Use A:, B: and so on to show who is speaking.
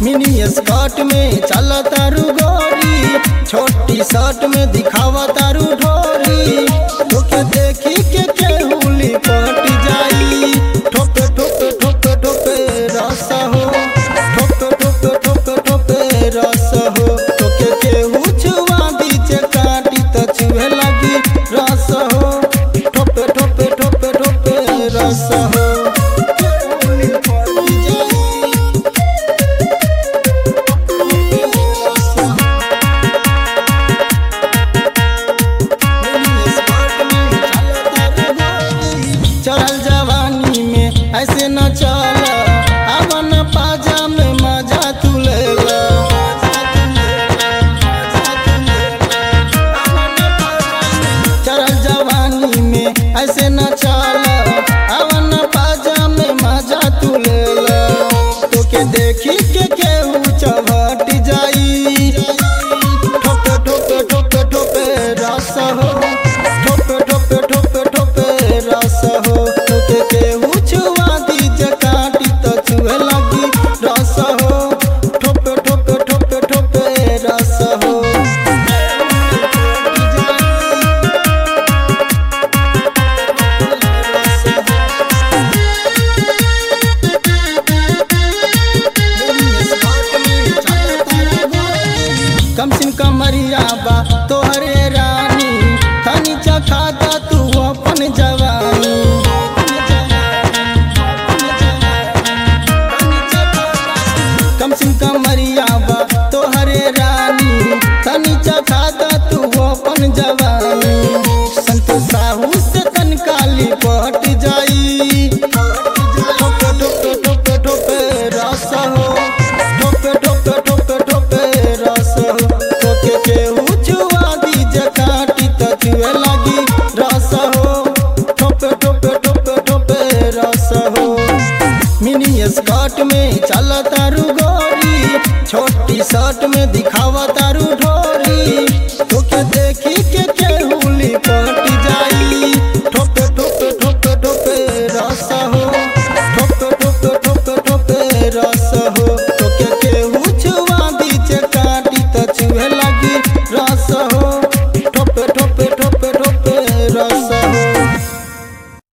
A: mini skirt में चल तारू गोरी छोटी शर्ट में दिखावा तारू ढोरी तोके देखी के केहुली पट जाई ठोपे ठोपे ठोपे ठोपे रस हो ठोपे ठोपे ठोपे ठोपे रस हो तोके केहू छुआ दीचे काटी त छुए लगी रस हो ठोपे ठोपे ठोपे ठोपे रस हो केहुली पट जाई चढ़ल जवानी में ऐसे न चल अवन पाजा में मजा तू लेला चढ़ल जवानी में ऐसे न चल अवन पाजा में मजा तू लेला तोके देखी के केहू चवट जाई ठोपे ठोपे ठोपे ठोपे रस हो ठोपे ठोपे ठोपे ठोपे रस हो तोके केहू छुआ दीजे काटी त छुए लगी रस हो ठोपे ठोपे ठोपे ठोपे रस हो कम सिम कमरिया बा तोहरे रानी तनी चखाता तू अपन जवानी कम सिम कमरिया बा तोहरे रानी तनी चखाता तू अपन जवानी संत साहू से तनकाली पट जाई ठोपे ठोपे ठोपे ठोपे रस हो ठोपे ठोपे ठोपे ठोपे रस हो तोके केहू छुआ दीजे काटी त छुए लगी रस हो ठोपे ठोपे ठोपे ठोपे रस हो मिनी स्कर्ट में चल तारू गोरी छोटी शर्ट में दिखा